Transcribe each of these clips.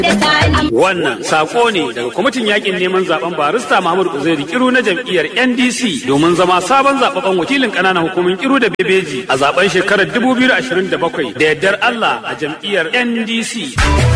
Wannan sako ne daga kwamitin yakin neman zaben barista Muhammad Uzairi Kiru na jam'iyyar NDC domin zama sabon zababben wakilin kananan hukumin Kiru da Bebeji a zaben shekarar 2027 da yardar Allah a jam'iyyar NDC.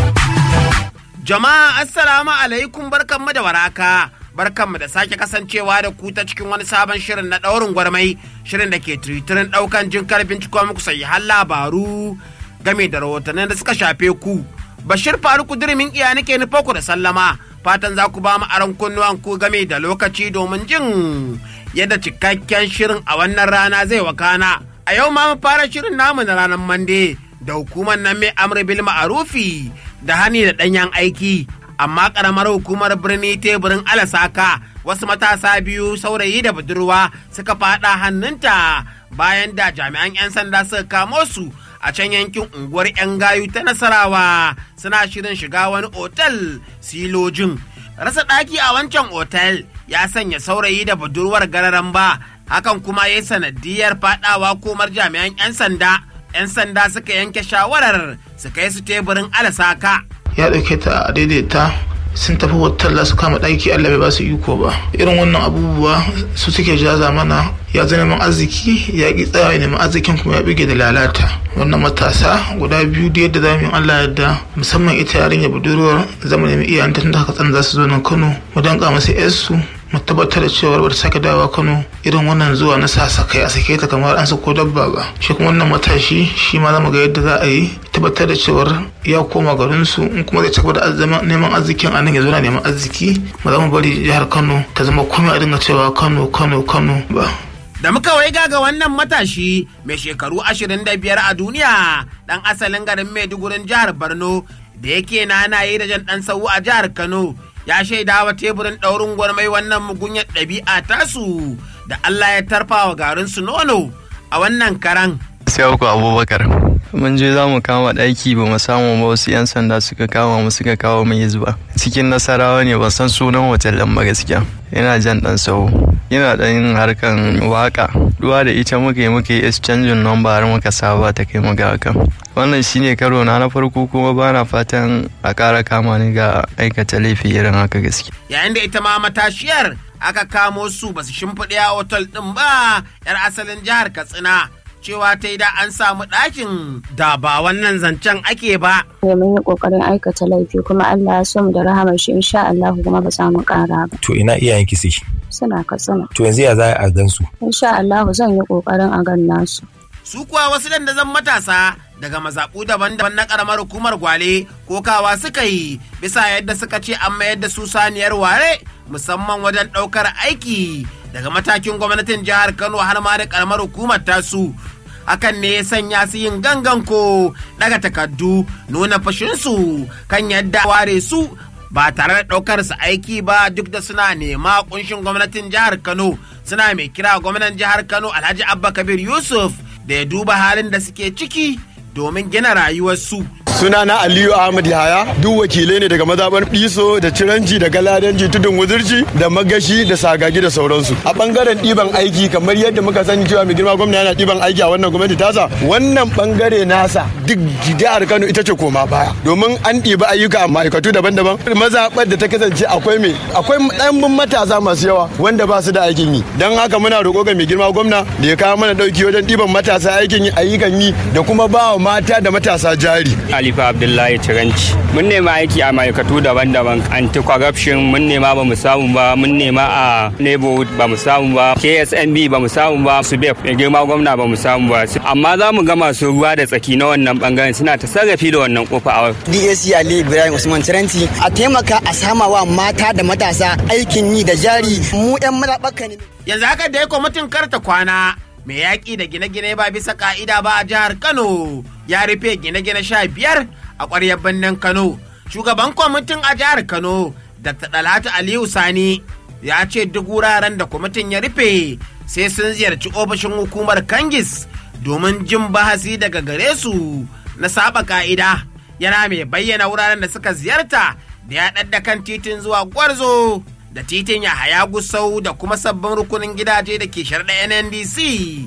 Jama'a assalamu alaikum barkanmu da waraka. Barkanmu da sake kasancewa da ku ta cikin wani sabon shirin na ɗaurin gwarmai shirin da ke tiritirin ɗaukan jin karfin cikon muku har labaru game da rahotannin da suka shafe ku. Bashir Faruku Dirimin iya nake nufa ku da sallama fatan za ku ba mu aron kunnuwan ku game da lokaci domin jin yadda cikakken shirin a wannan rana zai wakana. A yau ma mu fara shirin namu na ranar Mande da hukumar nan mai amri bil ma'arufi da hani da ɗanyen aiki amma ƙaramar hukumar birni teburin alasaka wasu matasa biyu saurayi da budurwa suka faɗa hannunta bayan da jami'an 'yan sanda suka kamo su a can yankin unguwar 'yan gayu ta nasarawa suna shirin shiga wani otal silojin rasa ɗaki a wancan otal ya sanya saurayi da budurwar gararan ba hakan kuma ya sanadiyar faɗawa komar jami'an 'yan sanda 'yan sanda suka yanke shawarar su kai su teburin alasaka ya ɗauke ta a daidaita sun tafi hotel su kama ɗaki Allah bai ba su iko ba irin wannan abubuwa su suke jaza mana ya zo neman arziki ya ƙi tsaya ya neman arzikin kuma ya bige da lalata wannan matasa guda biyu da yadda zamu yi Allah yadda musamman ita yarinya budurwar zama nemi iyayenta tun da haka tsan za su zo nan Kano mu danka masa yarsu mu tabbatar da cewa ba ta sake dawowa Kano irin wannan zuwa na sasakai a sake ta kamar an sako dabba ba shi kuma wannan matashi shi ma zamu ga yadda za a yi tabbatar da cewar ya koma garin su in kuma zai ci gaba da neman arzikin a nan ya zo na neman arziki ba za mu bari jihar Kano ta zama komai a dinga cewa Kano Kano Kano ba da muka wai ga wannan matashi mai shekaru 25 a duniya dan asalin garin Maidugurin jihar Borno da yake nanaye da jan dan sau a jihar Kano ya shaida wa teburin ɗaurin gwarmai wannan mugunyar ɗabi'a tasu da Allah ya tarfa wa garin su nono a wannan karan. Sai ku Abubakar. Mun je za mu kama ɗaki ba mu samu ba wasu 'yan sanda suka kama mu suka kawo mu zuba. Cikin nasarawa ne ban san sunan hotel ɗin ba gaskiya. Yana jan ɗan sau. Yana ɗan harkan waka. Duwa da ita muka yi muka yi exchanging number har muka saba ta kai muga hakan. wannan shine karo na na farko kuma bana fatan a ƙara kama ni ga aikata laifi irin haka gaske yayin da ita ma matashiyar aka kamo su basu shimfiɗe a otal ɗin ba yar asalin jihar katsina cewa ta yi da an samu ɗakin da ba wannan zancen ake ba. mun yi ƙoƙarin aikata laifi kuma Allah ya so mu da rahamar shi insha Allah kuma ba za mu ƙara ba. To ina iyayen ki suke? Suna katsina. To yanzu ya za a gan su? Insha Allah zan yi ƙoƙarin a gan nasu. Su kuwa wasu dandazon matasa daga mazaɓu daban-daban na ƙaramar hukumar gwale ko kawa suka yi bisa yadda suka ce an mayar da su saniyar ware musamman wajen ɗaukar aiki daga matakin gwamnatin jihar Kano har ma da ƙaramar hukumar tasu. Hakan ne ya sanya su yin gangan ko daga takardu nuna fashinsu kan yadda ware su ba tare da ɗaukar su aiki ba duk da suna nema kunshin gwamnatin jihar Kano suna mai kira gwamnan jihar Kano Alhaji Abba Kabir Yusuf da ya duba halin da suke ciki domin gina rayuwarsu. sunana aliyu ahmad yahaya duk wakilai ne daga mazaɓar ɗiso da ciranci da galadanci tudun wuzurci da magashi da sagagi da sauransu a ɓangaren ɗiban aiki kamar yadda muka sani cewa mai girma gwamna yana ɗiban aiki a wannan gwamnati tasa wannan ɓangare nasa duk jihar kano ita ce koma baya domin an ɗiba ayyuka a ma'aikatu daban-daban mazaɓar da ta kasance akwai me akwai ɗanbin matasa masu yawa wanda ba su da aikin yi don haka muna roƙo ga mai girma gwamna da ya kawo mana ɗauki wajen ɗiban matasa aikin yi ayyukan yi da kuma ba wa mata da matasa jari Khalifa Abdullahi Tiranci. Mun nema aiki a ma'aikatu daban-daban anti-corruption mun nema ba mu samu ba mun nema a neighborhood ba mu samu ba KSNB ba mu samu ba subeb mai girma gwamna ba mu samu ba amma za mu ga masu ruwa da tsaki na wannan bangaren suna ta sarrafi da wannan kofa a DAC Ali Ibrahim Usman Tiranci a taimaka a sama wa mata da matasa aikin yi da jari mu 'yan mazaɓaka ne. Yanzu haka da ya kwamitin karta kwana mai yaƙi da gine-gine ba bisa ka'ida ba a jihar Kano ya rufe gine-gine sha biyar a ƙwaryar birnin Kano. Shugaban kwamitin a jihar Kano, Dr. Dalhatu Aliyu Sani, ya ce duk wuraren da kwamitin ya rufe sai sun ziyarci ofishin hukumar Kangis domin jin bahasi daga gare su na saba ka'ida. Yana mai bayyana wuraren da suka ziyarta da ya ɗadda kan titin zuwa Gwarzo da titin Yahaya Gusau da kuma sabbin rukunin gidaje da ke sharɗa NNDC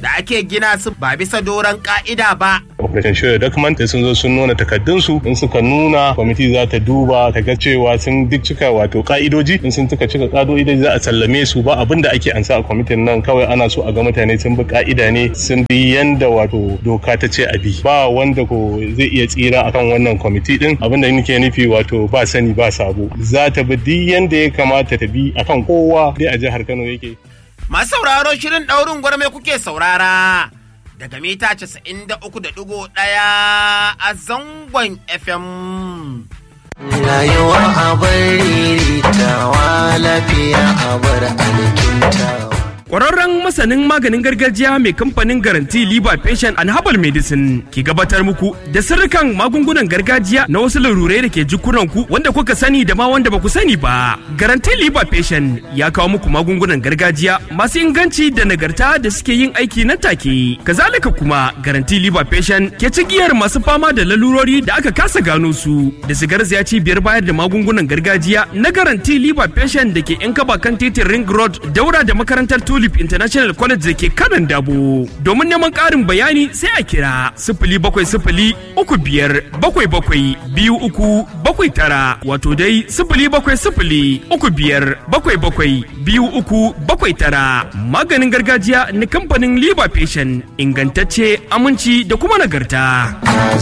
da ake gina su ba bisa doron ka'ida ba. operation share document sun zo sun nuna takardunsu in suka nuna kwamiti za ta duba ta ga cewa sun duk cika wato ka'idoji in sun tuka cika ka'idoji za a sallame su ba abin da ake ansa a kwamitin nan kawai ana so a ga mutane sun bi ka'ida ne sun bi yanda wato doka ta ce a bi ba wanda ko zai iya tsira akan wannan kwamiti din abin da nake nufi wato ba sani ba sabo za ta bi duk yanda ya kamata ta bi akan kowa dai a jihar Kano yake Masu sauraro shirin ɗaurin gwarme kuke saurara daga mita 93.1 a zangon FM. Rayuwa a bari tawa lafiya a bar alkintawa. Ƙwararren masanin maganin gargajiya mai kamfanin garanti Liba Patient and Herbal Medicine ke gabatar muku da sirrikan magungunan gargajiya na wasu larurai da ke jikunanku wanda kuka sani da ma wanda ba ku sani ba. Garanti Liba Patient ya kawo muku magungunan gargajiya masu inganci da nagarta da suke yin aiki nan take. Kazalika kuma Garanti Liba Patient ke cigiyar masu fama da lalurori da aka kasa gano su da su garzaya cibiyar bayar da magungunan gargajiya na Garanti Liba Patient da ke 'yan kaba kan titin Ring Road daura da makarantar Tulip International College da ke kanan dabo. Domin neman ƙarin bayani sai a kira sifili bakwai sifili uku biyar bakwai bakwai biyu uku bakwai tara wato dai sifili bakwai sifili uku biyar bakwai bakwai biyu uku bakwai tara. Maganin gargajiya na kamfanin Liba Patient ingantacce aminci da kuma nagarta.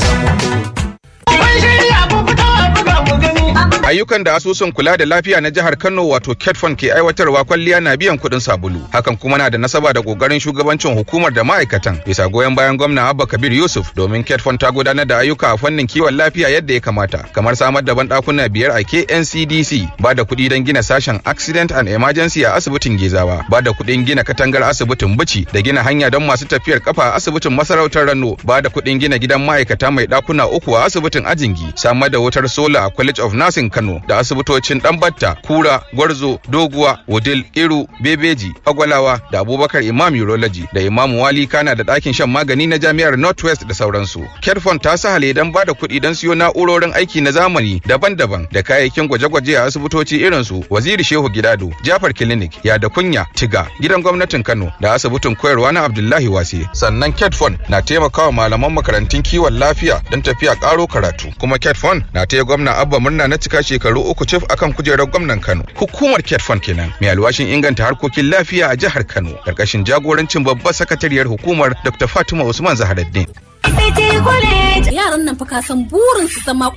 ayyukan da asusun kula da lafiya na jihar Kano wato Ketfon ke aiwatarwa kwalliya na biyan kuɗin sabulu hakan kuma na da nasaba da kokarin shugabancin hukumar da ma'aikatan bisa goyon bayan gwamna Abba Kabir Yusuf domin Ketfon ta gudanar da ayyuka a fannin kiwon lafiya yadda ya kamata kamar samar da banɗakuna biyar a KNCDC ba da kuɗi don gina sashen accident and emergency a asibitin Gezawa ba da kuɗin gina katangar asibitin Bici da gina hanya don masu tafiyar kafa a asibitin masarautar Rano ba da kuɗin gina gidan ma'aikata mai ɗakuna uku a asibitin Ajingi samar da wutar sola a College of Nursing Kano da asibitocin Dambatta, Kura, Gwarzo, Doguwa, Wudil, Iru, Bebeji, Agwalawa da Abubakar Imam Urology da Imam Wali Kana da ɗakin shan magani na Jami'ar Northwest da sauransu. Kerfon ta sahale don ba da kuɗi don siyo na'urorin aiki na zamani daban-daban da kayayyakin gwaje-gwaje a asibitoci irin su Waziri Shehu Gidado, Jafar Clinic, Yada Kunya, Tiga, Gidan Gwamnatin Kano da asibitin koyarwa na Abdullahi Wase. Sannan Ketfon na taimakawa malaman makarantun kiwon lafiya don tafiya ƙaro karatu. Kuma Ketfon na taya gwamna Abba murna na cika shekaru uku cif akan kujerar gwamnan Kano. Hukumar Ketfon kenan mai alwashin inganta harkokin lafiya a jihar Kano karkashin jagorancin babbar sakatariyar hukumar Dr. Fatima Usman Zaharaddin. Yaran nan fa ka san burin su zama